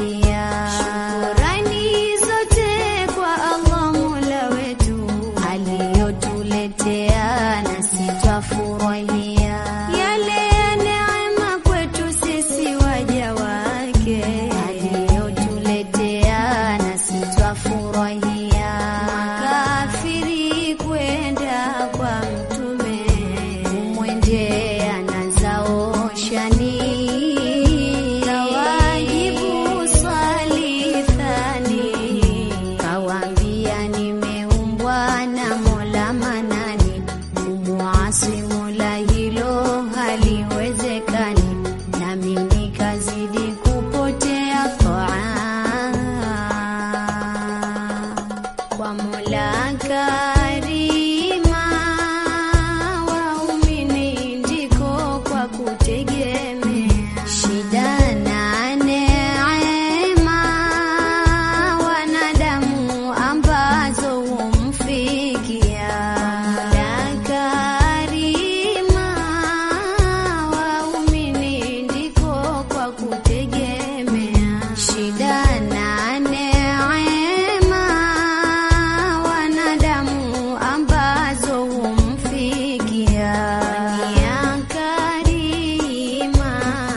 twafurahia. Shukurani zote kwa Allah Mola wetu aliyotuletea, nasi twafurahia yale ya neema kwetu sisi waja wake aliyotuletea, nasi twafurahia. Makafiri kwenda kwa mtume kumwendea na zao shani kawajibu swali thani kawaambia nimeumbwa na Mola Manani kumuasi Mola hilo haliwezekani nami nikazidi kupotea toa kwa Mola Karima, waumini ndiko kwa kutegemea shida na neema, wanadamu ambazo humfikia Mola Karima, waumini ndiko kwa kutegemea shida na neema, wanadamu ambazo humfikia ya Karima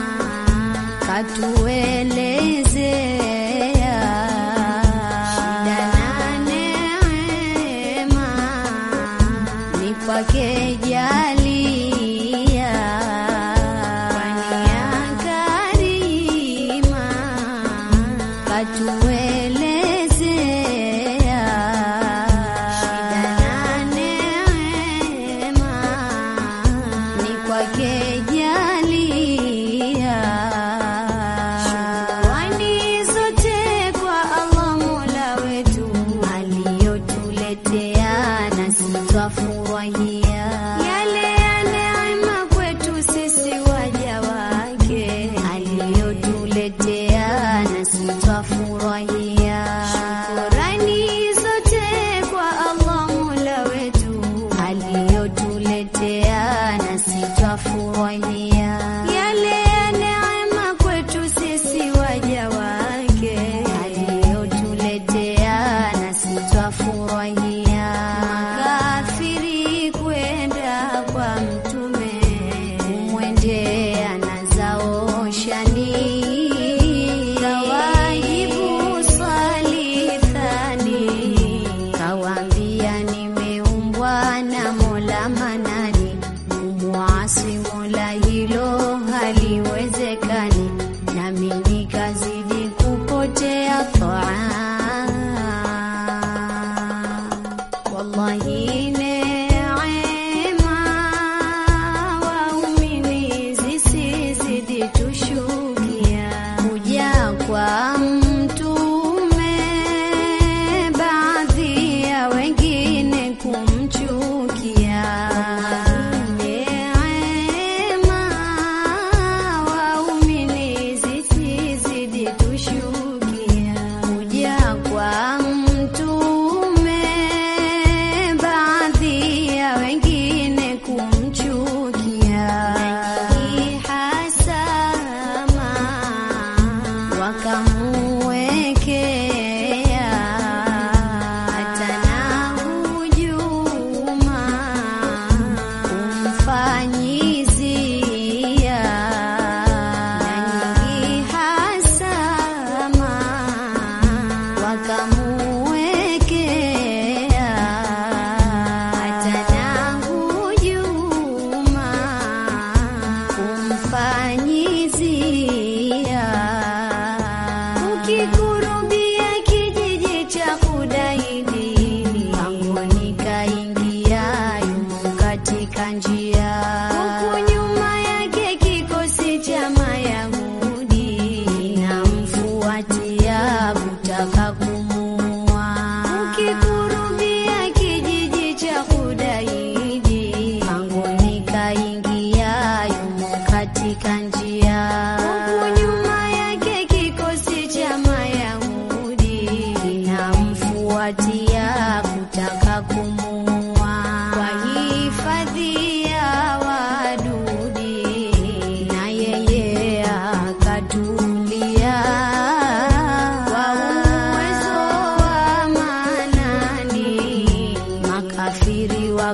katuelezea shida na neema ni kwake jalia, kwani ya Karima katuelezea shida na neema ni kwake jalia. Shukrani zote kwa Allah Mola wetu aliyotuletea, nasi twafurahia yale ya neema kwetu sisi waja wake aliyotuletea, nasi twafurahia. Shukrani zote kwa Allah Mola wetu aliyotuletea, nasi twafurahia yale ya neema kwetu sisi waja wake aliyotuletea, nasi twafurahia. Makafiri kwenda kwa mtume kumwendea na zao shani kawajibu swali thani kawaambia nimeumbwa na Mola Manani kumwasi Mola hilo haliwezekani nami nikazidi kupotea toa wallahi neema waumini zisizidi tushukia kuja kwa mtume baadhi ya wengine kumchukia neema waumini zisizidi tushukia kuja kwa mtume baadhi ya wengine kumchukia hasama wakamuwekea hata na hujuma kumfanyizia na nyingi hasama wakamuwekea hata na hujuma kumfanyizia ukikurubia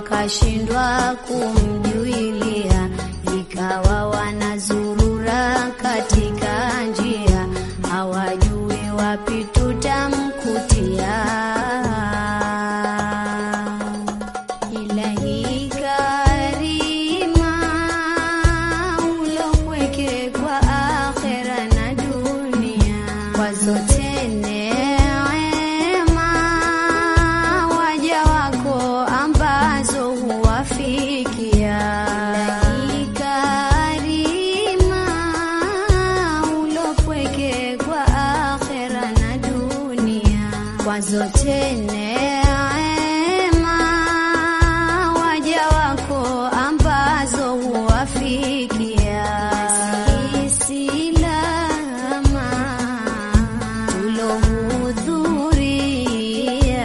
wakashindwa kumjuilia, ikawa wanazurura katika njia, hawajui wapi tutamkutia. Ilahi karima ulopweke kwa akhera na dunia, kwa zote neema waja wako ambazo huwafikia. Ilahi karima ulopweke kwa akhera na dunia, kwa zote neema waja wako ambazo huwafikia. Sisi lama tulohudhuria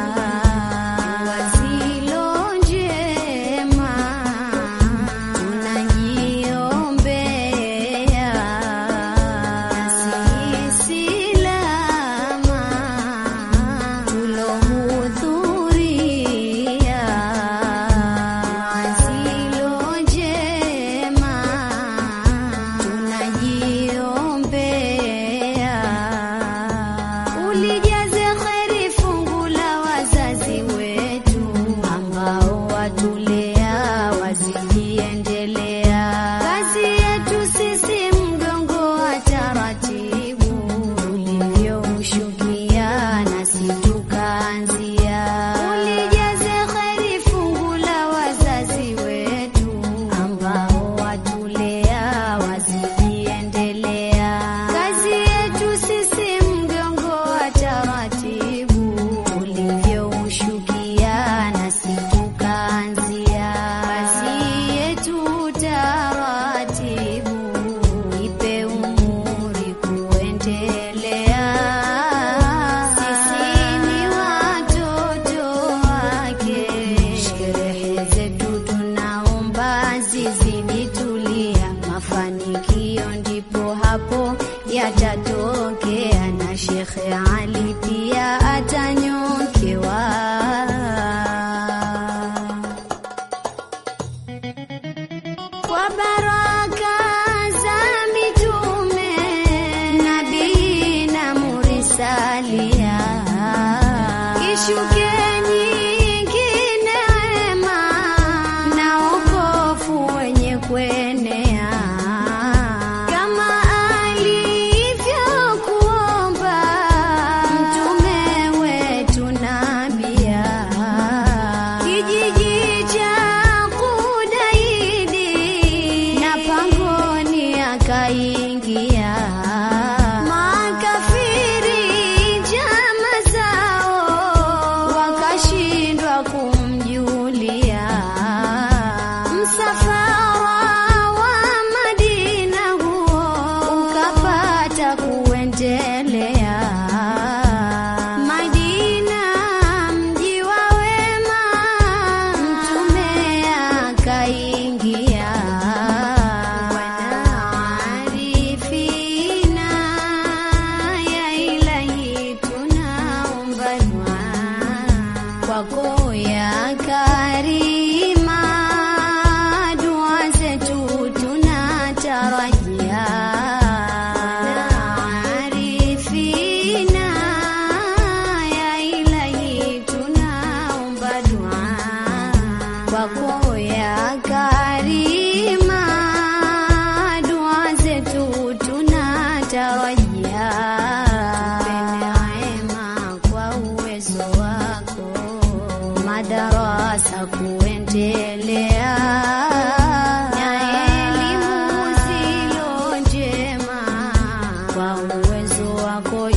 wazilo njema tunajiombea sisi lama tulohudhuria wazilo njema tunajiombea ulijaze kheri fungu la wazazi wetu ambao watulea wazijiendelea. Kazi yetu sisi mgongo wa taratibu, ulivyoushukia nasi tukaanzia. Ulijaze kheri fungu la wazazi wetu ambao watulea wazijiendelea. Kazi yetu sisi mgongo wa taratibu, ulivyoushukia nasi tukaanzia. Kazi yetu taratibu, ipe umuri kuendelea. Sisi ni watoto wake, sherehe zetu tunaomba zizidi tulia, mafanikio ndipo hapo yatatokea, na Shekhe Ali pia atanyokewa. Kwa baraka za mitume, nabii na murisalia, ishuke nyingi neema na wokovu wenye kuenea, kama alivyokuomba mtume wetu nabia kijiji cha Kudaidi na pangoni akaingia makafiri njama zao wakashindwa kumjulia msafara wa Madina huo ukapata kuendelea Madina mji wa wema mtume akaingia wanaarifina ya ilahi tunaomba dua kwako ya karima dua zetu tunatarajia arifina ya ilahi tunaomba dua kwako ya karima dua zetu tunatarajia neema kwa uwezo wako madarasa kuendelea na elimu zilo njema kwa uwezo wako